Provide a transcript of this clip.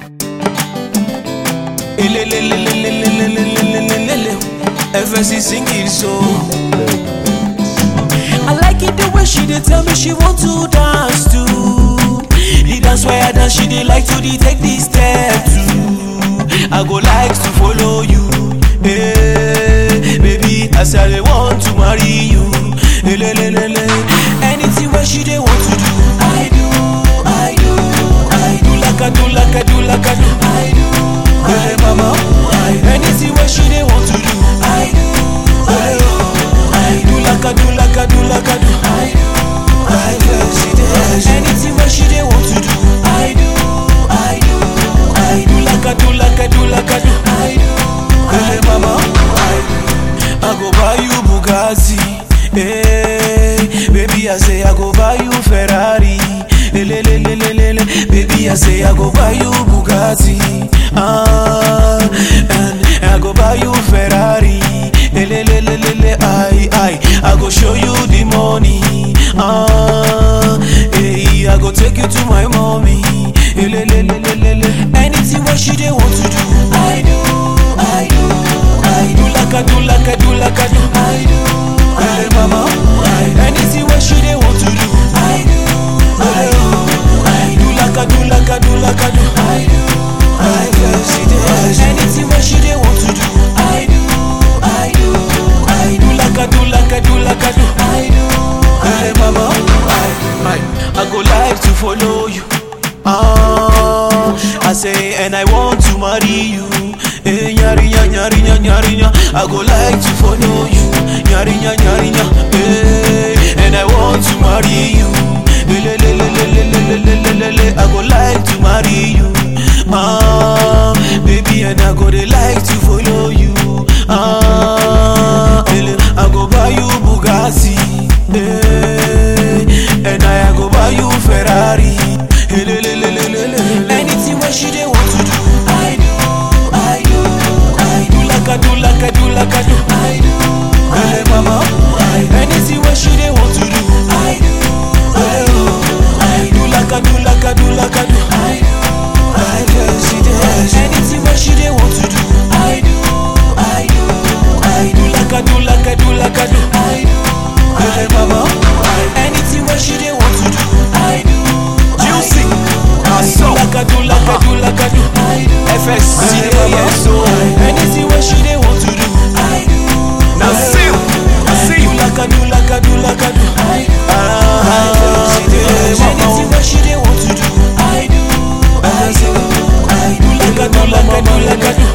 FSC sing it so. I like it the way she dey tell me she want to dance too. The dance where I dance, she dey like to detect the step too. I go like to follow you, hey, baby. I say I dey want to marry you, Elelelele. Anything where she dey want to do, I do, I do, I do like I do, like I do, like I do, I do. Hey, mama, I do. Anything where she dey want to do, I do, I do, I do like I do, like I do, like I do, I do. I do, she dey. Anything where she dey want to do, I do, I do, I do like I do, like I do, like I do, I do. Hey, mama, I do. I go buy you Bugatti. Hey, baby, I say I go buy you Ferrari. Lelelelelele, baby, I say I go buy you Bugatti. Ah, and I go buy you Ferrari. Lelelelelele, I, I, I go show you the money. Ah, hey, I go take you to my mommy. Lelelelelele, anything what she dey want to do, I do, I do, I do like I do, like I do, like I do, I do. Hey, mama, I, anything what she dey want to do, I do, I do, I do like I do, like I do, like I do, I do. I do, she dey. Anything what she dey want to do, I do, I do, I do like I do, like I do, like I do, I do. Hey, mama, I, I, I go like to follow you. Ah, I say, and I want to marry you. Hey, nyarinya, nyarinya, nyarinya. I go like to follow you. Nyarinya, nyarinya. Hey, and I want to marry you. Lelelelelelelelelele. I go like to marry you. Ah, baby, and I go dey like to follow you. Ah, ele, I go buy you Bugatti. Hey, and I go buy you Ferrari. Lelelelelelele. Anything what she dey want to do, I do, I do, I do like I do, like I do, like I do, I do. Hey, mama, I, anything what she dey want to do, I do, I do, I do like I do, like I do, like I do, I do. I do, she dey. Anything what she dey want to do, I do, I do, I do like I do, like I do, like I do, I do. Hey, mama, I, anything what she dey want to do, I do. Juicy, I do so. like I do, like I do, like I do, I do. FSC, Hey, yeah, mama, so. anything what she dey want to do, I do. Now see you, I see you. do like I do, like I do, like I do, I do. Ah, yeah, Anything what she dey want to do, I do, I do, I do like I do, like I do, like I do,